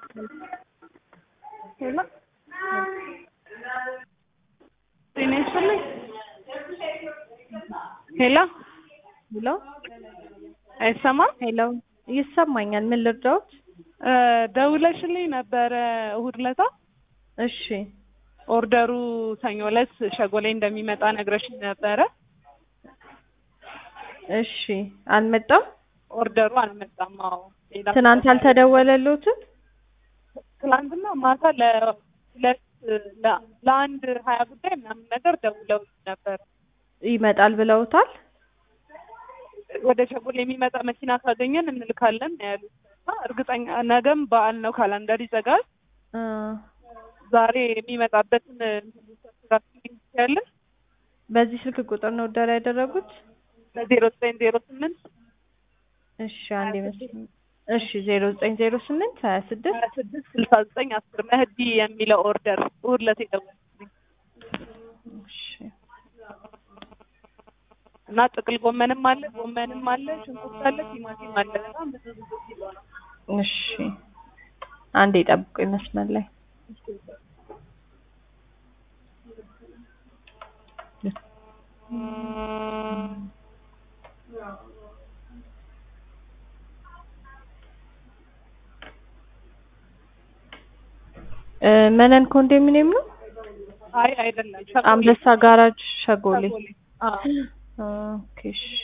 ሄሎ ጤና ይስጥልኝ። ሄሎ ሄሎ አይሰማም? ሄሎ ይሰማኛል። ምን ልርዳዎት? እ ደውለሽልኝ ነበረ እሑድ ዕለታ እሺ ኦርደሩ ሰኞ ዕለት ሸጎሌ እንደሚመጣ ነግረሽኝ ነበረ። እሺ አልመጣም። ኦርደሩ አልመጣም። አዎ ሌላ ትናንት አልተደወለልዎትም? ትናንትና ማታ ለሁለት ለ- ለአንድ ሀያ ጉዳይ ምናምን ነገር ደውለው ነበር። ይመጣል ብለውታል? ወደ ሸጎሌ የሚመጣ መኪና ካገኘን እንልካለን ነው ያሉት። እና እርግጠኛ ነገም በዓል ነው፣ ካላንደር ይዘጋል። እ ዛሬ የሚመጣበትን ያለን በዚህ ስልክ ቁጥር ነው ኦርደር ያደረጉት? በዜሮ ዘጠኝ ዜሮ ስምንት እሺ አንድ ይመስል እሺ ዜሮ ዘጠኝ ዜሮ ስምንት ሀያ ስድስት ሀያ ስድስት ስልሳ ዘጠኝ አስር መህዲ የሚለው ኦርደር እሑድ ዕለት የደወልኩልኝ እሺ እና ጥቅል ጎመንም አለ፣ ጎመንም አለ፣ ሽንኩርት አለ፣ ቲማቲም አለ። በጣም ብዙ ብዙ ኪሎ ነው። እሺ አንዴ ጠብቁኝ መስመር ላይ እ መነን ኮንዶሚኒየም ነው? አይ አይደለም፣ አንበሳ ጋራጅ ሸጎሌ። ሸጎሌ። አዎ ኦኬ እሺ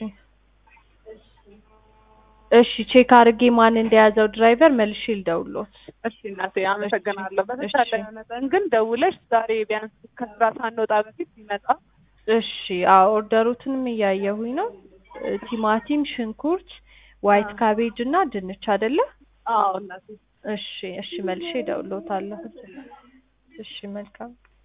እሺ ቼክ አድርጌ ማን እንደያዘው ድራይቨር መልሼ ልደውልዎት። እሺ እናቴ አመሰግናለሁ። በተቻለ መጠን ግን ደውለሽ ዛሬ ቢያንስ ከስራ ሳንወጣ በፊት ቢመጣ እሺ አዎ ኦርደሩትንም እያየሁኝ ነው። እ ቲማቲም፣ ሽንኩርት፣ ዋይት ካቤጅ እና ድንች አይደለ? አዎ እናቴ እሺ እሺ መልሼ እደውልዎታለሁ። እሺ መልካም